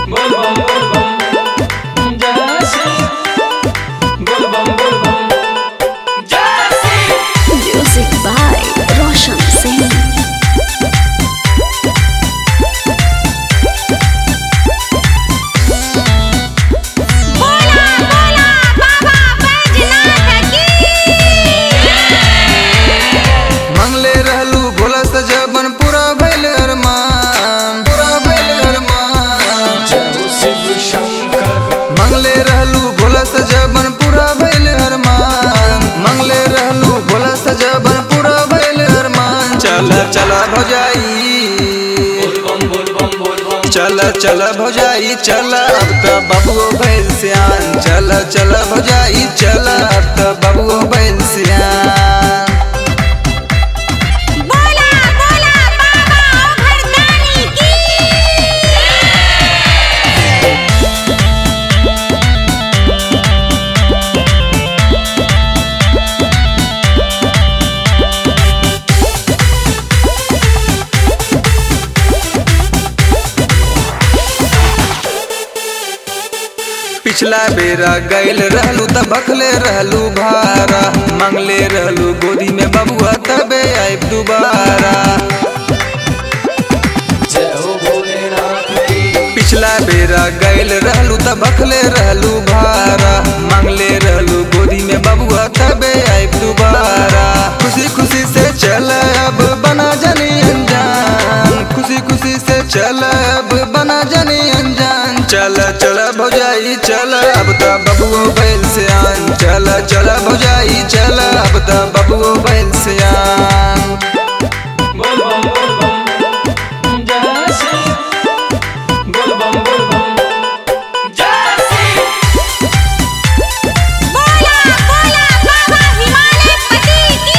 बोल बम बोल बम जय श्री बोल बम बोल बम जय Shri Music by Roshan Singh. बोला बोला बाबा बैजनाथ की मंगले रहलू भोला सजबन पूरा भइल अरमान पूरा भइल अरमान जय हो शिव शंकर मंगले रहलू भोला सजबन पूरा भइल अरमान मंगले रहलू भोला सजबन पूरा भइल अरमान चल चल भौजाई बोल बम बोल बम बोल बम चल चल भौजाई चल अब तो बबुओ भइल सियान चल चल भौजाई चल अब तो बबुओ भइल सियान बोला बोला बाबा घरदानी की पिछला बेरा गैल रहलू त बखले रहलू भारा मंगले रहलू गोदी में बबुआ तबे आइब दुबारा जय हो भोलेनाथ की पिछला बेरा गैल रहलू त बखले रहलू भारा मंगले रहलू गोदी में बबुआ तबे आइब दुबारा खुशी खुशी से चल अब बना जनी अनजान खुशी खुशी से चल अब बना जनी अनजान चल चल भौजाई चल अब त बबुओ बैल से आन चल चल भौजाई चल अब त बबुओ बैल से आन बोल बम बोल बम जय श्री बोल बम बोल बम जय श्री बोला बोला बाबा हिमालय पति की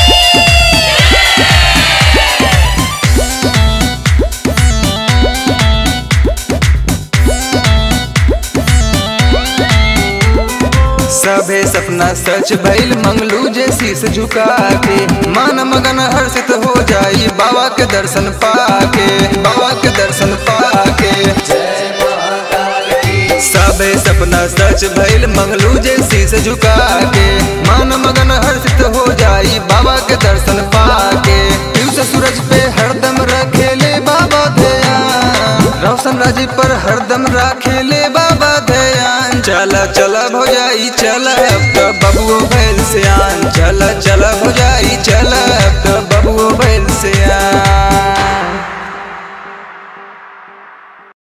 सभे सपना सच भइल मंगलू जे शीस झुका के मन मगन हर्षित हो जाई बाबा के दर्शन पाके बाबा के दर्शन पाके जय महाकाल की सभे सपना सच भइल मंगलू जे शीस झुका के मन मगन हर्षित हो जाई बाबा के दर्शन पाके दिवस सूरज पे हरदम रखेले बाबा ध्यान रोशन राजी पर हरदम राखेले बाबा ध्यान चल चल भौजाई चल अब तो बबुओ भैल से आन चल चल भौजाई चल अब तो बबुओ भैल से आन